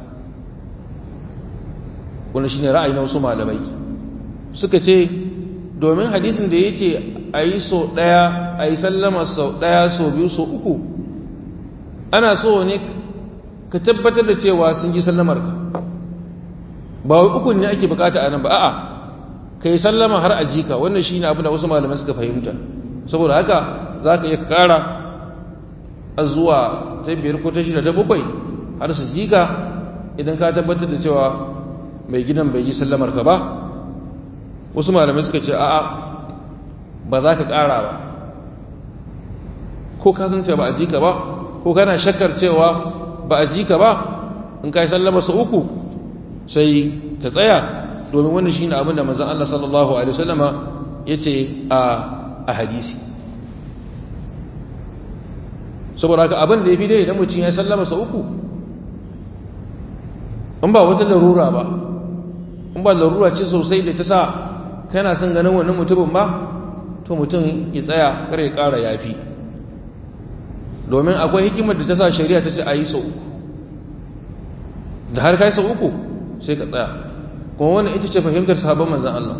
wani shi ne ra'ayi na wasu malamai suka ce domin hadisin da ya ce a yi so ɗaya a yi sallama sau ɗaya sau biyu sau uku ana so ne ka tabbatar da cewa sun ji sallamar ka ba wai ukun ne ake bukata a nan ba a'a ka yi sallama har a jika wannan shi ne abin da wasu malamai suka fahimta saboda haka za ka iya kara a zuwa ta biyar ko ta shida ta bakwai har su jika idan ka tabbatar da cewa mai gidan bai ji sallamar ka ba wasu malamai suka ce a'a ba za ka kara ba ko ka san cewa ba a jika ba ko kana shakkar cewa ba a jika ba in ka yi sallama sa uku sai ka tsaya domin wannan shi ne abin da mazan Allah sallallahu Alaihi wasallama ya ce a hadisi saboda haka abin da ya fi dai idan mutum ya sallama sa uku in ba wata larura ba in ba larura ce sosai da ta sa kana son ganin wannan mutumin ba to mutum ya tsaya kar ya ƙara yafi domin akwai hikimar da ta sa shari'a ta ce a yi sau uku da har kai sau uku sai ka tsaya kuma wannan ita ce fahimtar sahabban manzan Allah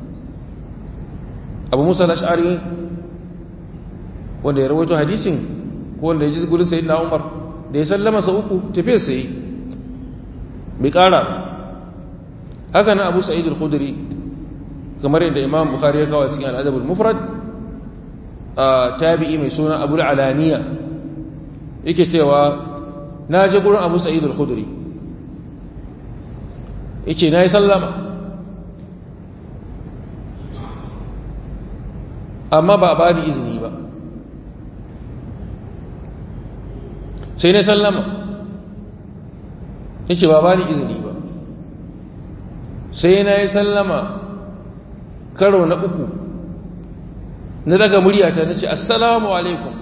abu musa lash'ari wanda ya rawaito hadisin ko wanda ya ji gudun sayi na umar da ya sallama sa uku tafiyar sayi bai kara haka na abu sa'id al-khudri kamar yadda imam bukhari ya kawo cikin al'adab al-mufrad a tabi'i mai suna abu alaniya yake cewa na je gurin abu sa'id al-khudri yace na yi sallama amma ba a ba ni izini ba sai na sallama yace ba ba ni izini ba sai na yi sallama karo na uku na daga muryata na ce assalamu alaikum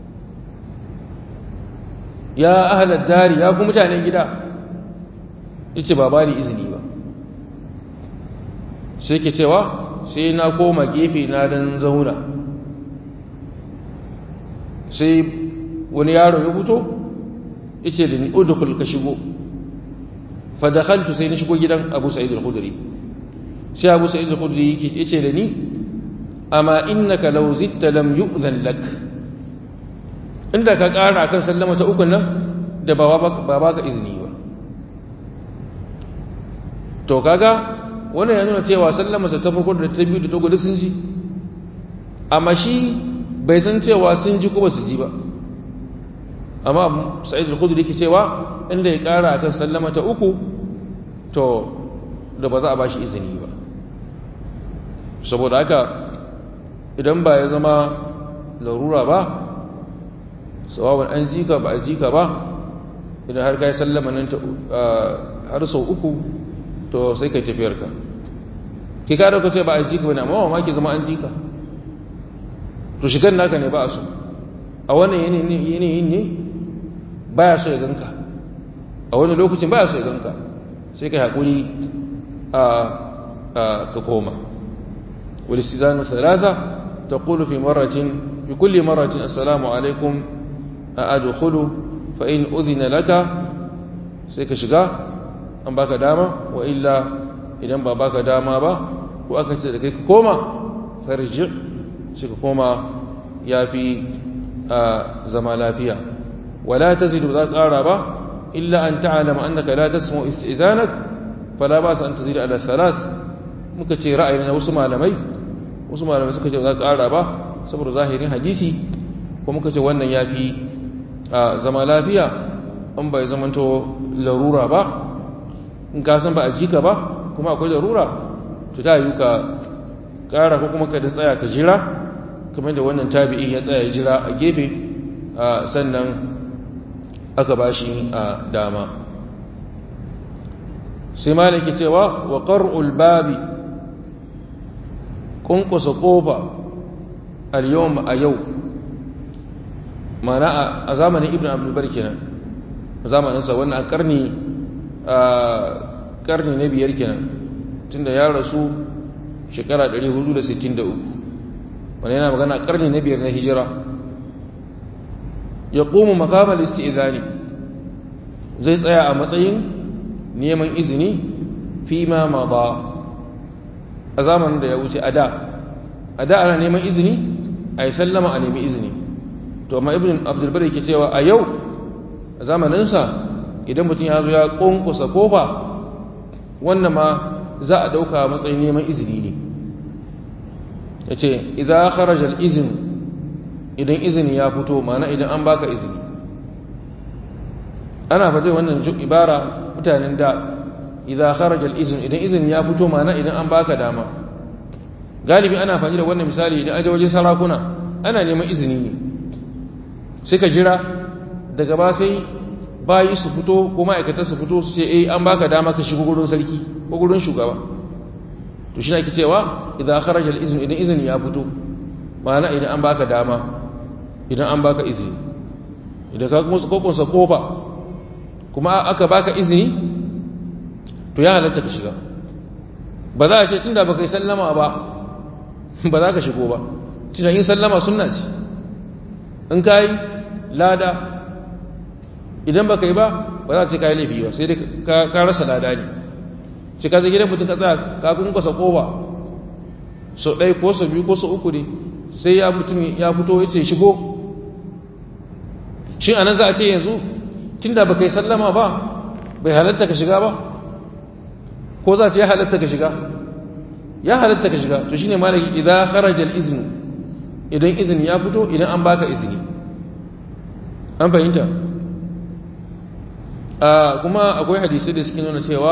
ya ahalar dari ya ku mutanen gida yace ba ba ni izini ba sai ke cewa sai na koma gefe na dan zauna sai wani yaro ya fito yace da ni udkhul ka shigo fa dakhaltu sai na shigo gidan Abu Sa'id al-Khudri sai Abu Sa'id al-Khudri yace da ni amma innaka law zitta lam yu'dhan lak inda ka ƙara kan sallama ta ukun nan da ba ba ka izini ba to kaga wannan ya nuna cewa sallama sa ta farko da ta biyu da ta gudu sun ji amma shi bai san cewa sun ji ko ba su ji ba amma sa'id al-khudri yake cewa inda ya ƙara akan sallama ta uku to da ba za a ba shi izini ba saboda haka idan ba ya zama larura ba sawawan an jika ba a jika ba idan har kai sallama nan har sau uku to sai kai tafiyarka ki ka dauka ce ba a jika bane amma ma ke zama an jika to shigan naka ne ba a so a wannan yanayin ne baya so ya ganka a wani lokacin baya so ya ganka sai kai haƙuri a ka koma wal istizanu thalatha تقول في مرة في كل مرة السلام عليكم أدخل فإن أذن لك سيك شغا أن باك داما وإلا إذن باك داما با وأكثر لكي كوما فرجع سيك كوما يا في زمالا فيها ولا تزد ذات آرابا إلا أن تعلم أنك لا تسمع استئذانك فلا بأس أن تزيد على الثلاث مكتشي رأينا وسمع لمي wasu malamai suka ce za ka ƙara ba saboda zahirin hadisi ko muka ce wannan ya fi zama lafiya an bai zamanto larura ba in ka san ba a jika ba kuma akwai larura to ta yi ka ƙara ko kuma ka da tsaya ka jira kamar da wannan tabi'in ya tsaya jira a gefe sannan aka ba shi a dama sai malaki cewa wa ƙar'ul babi kunkusa kofa al-yawm a yau mana a zamanin ibn abdulbar kenan a zamaninsa wannan a karni a karni na biyar kenan tunda ya rasu shekara 463 wani yana magana a karni na biyar na hijira ya ƙomu makamar isti'izani zai tsaya a matsayin neman izini fi ma ma ba a zamanin da ya wuce a da a da ana neman izini a yi sallama a nemi izini to amma ibn abdulbar yake cewa a yau a zamaninsa idan mutum ya zo ya ƙunkusa kofa wannan ma za a ɗauka matsayin neman izini ne ya ce idan kharajar izini idan izini ya fito mana idan an baka izini ana faɗi wannan ibara mutanen da idan kharajar izini idan izini ya fito mana idan an baka dama galibi ana faɗi da wannan misali idan aje waje sarakuna ana neman izini ne sai ka jira daga ba sai bayi su fito ko ma'aikatar su fito su ce eh an baka dama ka shigo gurin sarki ko gurin shugaba to shi ne ake cewa idan kharaja al-izn idan izini ya fito ma'ana idan an baka dama idan an baka izini idan ka kuma kokonsa kofa kuma aka baka izini to ya halatta ka shiga ba za a ce tunda baka yi sallama ba ba za ka shigo ba tunda yin sallama sunna ce in ka yi lada idan baka yi ba ba za a ce ka yi laifi ba sai dai ka rasa lada ne ce ka zai gidan mutum ka tsaya ka kunkwasa kofa sau ɗaya ko sau biyu ko sau uku ne sai ya mutum ya fito ya ce shigo shi anan za a ce yanzu tun da baka yi sallama ba bai halatta ka shiga ba ko za a ce ya halatta ka shiga ya halatta ka shiga to shine malaki idan kharaja al-izn idan izini ya fito idan an baka izini an fahimta kuma akwai hadisai da suke nuna cewa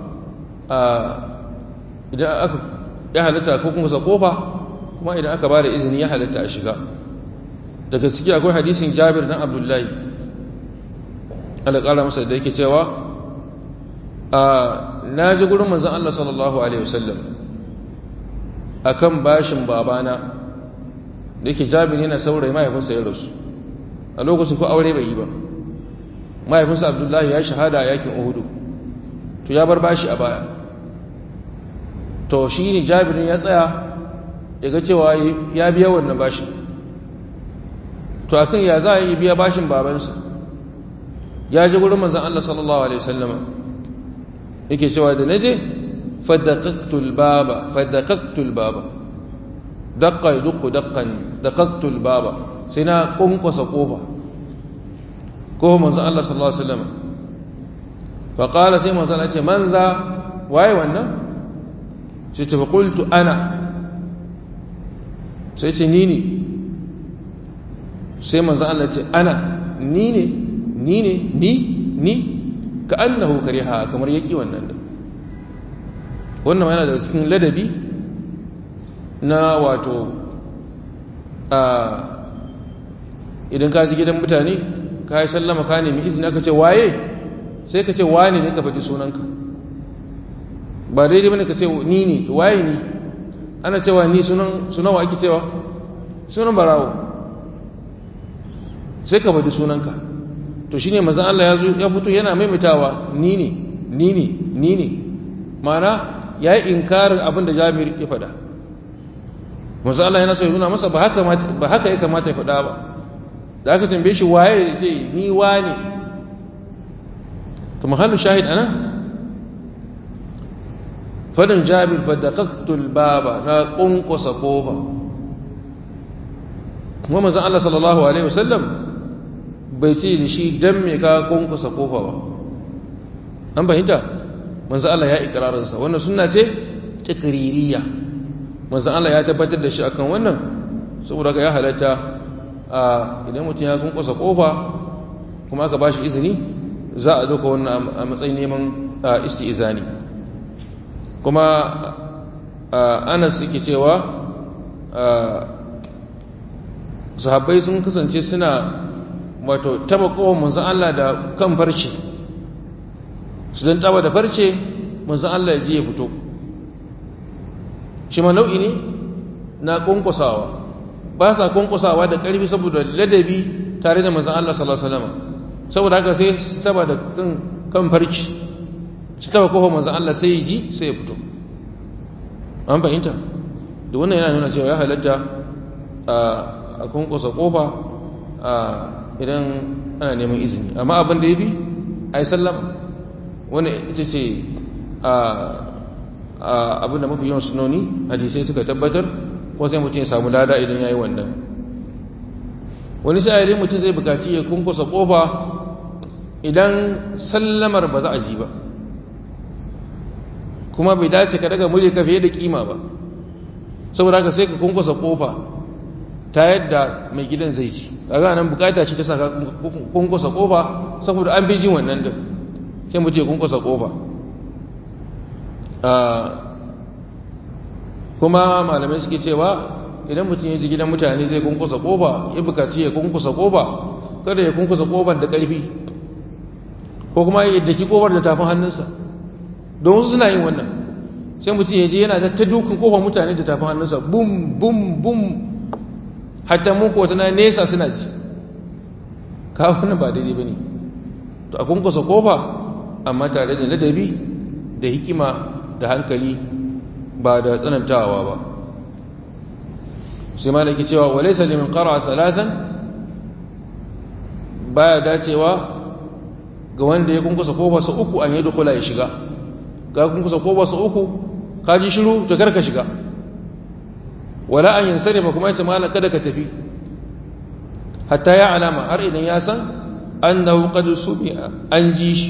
idan aka ya halatta ko kuma sa kofa kuma idan aka ba da izini ya halatta a shiga daga ciki akwai hadisin jabir dan abdullahi alaƙala masa da yake cewa na ji gurin manzan Allah sallallahu Alaihi wasallam a kan bashin babana da yake jabir yana saurayi mahaifinsa ya rasu a lokacin ko aure bai yi ba mahaifinsa abdullahi ya shahada a yakin uhudu to ya bar bashi a baya to shi ne jabirin ya tsaya ya ga cewa ya biya wannan bashin to akan ya za a yi biya bashin babansa ya ji gurin manzan Allah sallallahu Alaihi wasallama yake cewa da na je fadakaktul baba fadakaktul baba dakka ya dukku dakkan dakaktul baba sai na kunkwasa kofa ko manzan Allah sallallahu Alaihi wasallama faƙala sai manzan Allah ce man za waye wannan sai ce faƙultu ana sai ce ni ne sai manzan Allah ce ana ni ne ni ne ni ni ka annahu kariha kamar yaki wannan da wannan yana daga cikin ladabi na wato a idan ka ji gidan mutane ka yi sallama ka nemi izini aka ce waye sai ka ce wane ne ka faɗi sunanka ba daidai bane ka ce ni ne waye ni ana cewa ni sunan wa ake cewa sunan barawo sai ka faɗi sunanka to shine manzon Allah ya fito yana maimaitawa ni ne ni ne ni ne mana yayi inkarin abin da Jabir ya faɗa manzon Allah yana so ya nuna masa ba haka ba haka ya kamata ya faɗa ba da aka tambaye shi waye ya ce ni wane to mahallu shahid ana fadin Jabir fa daqaqtul baba na kunkusa kofa kuma manzon Allah sallallahu alaihi wasallam bai ce da shi don me ka kunkusa kofa ba an fahimta manzo Allah ya ikirarinsa wannan suna ce takririya manzo Allah ya tabbatar da shi akan wannan saboda ka ya halatta a idan mutum ya kunkusa kofa kuma aka bashi izini za a doka wannan a matsayin neman isti'izani kuma anas yake cewa sahabbai sun kasance suna wato taba kowane manzan Allah da kan farce su don taba da farce manzan Allah ya ji ya fito shi ma nau'i ne na kwankwasawa ba sa kwankwasawa da ƙarfi saboda ladabi tare da manzan Allah salasalama saboda haka sai su taba da kan farce su taba kofa manzan Allah sai ya ji sai ya fito an fahimta da wannan yana nuna cewa ya halatta a kwankwasa kofa idan ana neman izini amma abin da ya bi a a yi sallama wani ita ce abin da mafi yawan sunoni hadisai suka tabbatar ko sai mutum ya samu lada idan ya yi wannan wani sa'ari mutum zai bukaci ya kunkusa kofa idan sallamar ba za a ji ba kuma bai dace ka daga murya ka fiye da kima ba saboda haka sai ka kunkusa kofa ta yadda mai gidan zai ci kaga nan bukata ce ta saka kunkusa kofa saboda an bi jin wannan din sai mutum ya kunkusa kofa kuma malamai suke cewa idan mutum ya ji gidan mutane zai kunkusa kofa ya bukaci ya kunkusa kofa kada ya kunkusa kofar da ƙarfi ko kuma ya daki kofar da tafin hannunsa don wasu suna yin wannan sai mutum ya je yana ta dukan kofar mutane da tafin hannunsa bum bum bum hatta mun ko tana nesa suna ji kawo wannan ba daidai bane to a kunkusa kofa amma tare da ladabi da hikima da hankali ba da tsanantawa ba sai malaki cewa walaysa liman qara'a thalathan baya dacewa ga wanda ya kunkusa kofa sa uku an yadda kula ya shiga ga kunkusa kofa sa uku ka ji shiru to karka shiga wala an yansarifa kuma yace malan kada ka tafi hatta ya alama har idan ya san annahu qad sumi'a an ji shi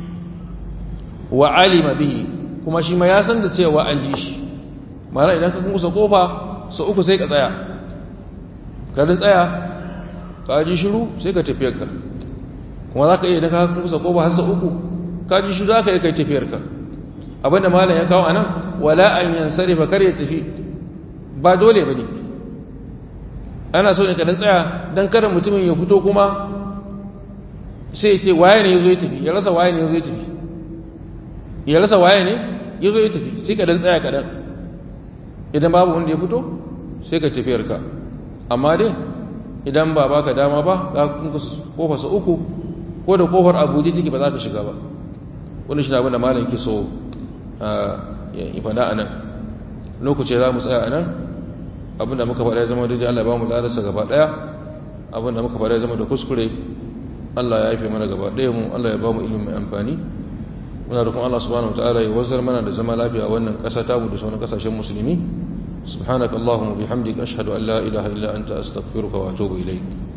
wa alima bihi kuma shi ma ya san da cewa an ji shi mana idan ka kunkusa kofa sa uku sai ka tsaya ka tsaya ka ji shiru sai ka tafiyarka kuma za ka iya daga ka kusa ko ba hasa uku ka ji shiru za ka iya kai tafiyarka abinda malam ya kawo a nan wala an yansari ba kar ya tafi ba dole ba ne ana so ne ka dan tsaya don kada mutumin ya fito kuma sai ya ce waye ne ya zo ya tafi ya rasa waye ne ya zo ya tafi ya rasa waye ne ya zo ya tafi sai ka dan tsaya kaɗan idan babu wanda ya fito sai ka tafiyarka amma dai idan ba baka dama ba za ka kofa sa uku ko da kofar abuja take ba za ka shiga ba wani shi na abin da malam ke so ya fada a nan lokaci za mu tsaya a nan abin da muka faɗa ya zama daidai allah ba mu larasa gaba ɗaya abin da muka faɗa ya zama da kuskure allah ya haife mana gaba ɗaya mu allah ya ba mu ilimin mai amfani muna da kuma allah subhanahu wa ta'ala ya wazar mana da zama lafiya a wannan ƙasa tamu da sauran ƙasashen musulmi سبحانك اللهم وبحمدك أشهد أن لا إله إلا أنت أستغفرك وأتوب إليك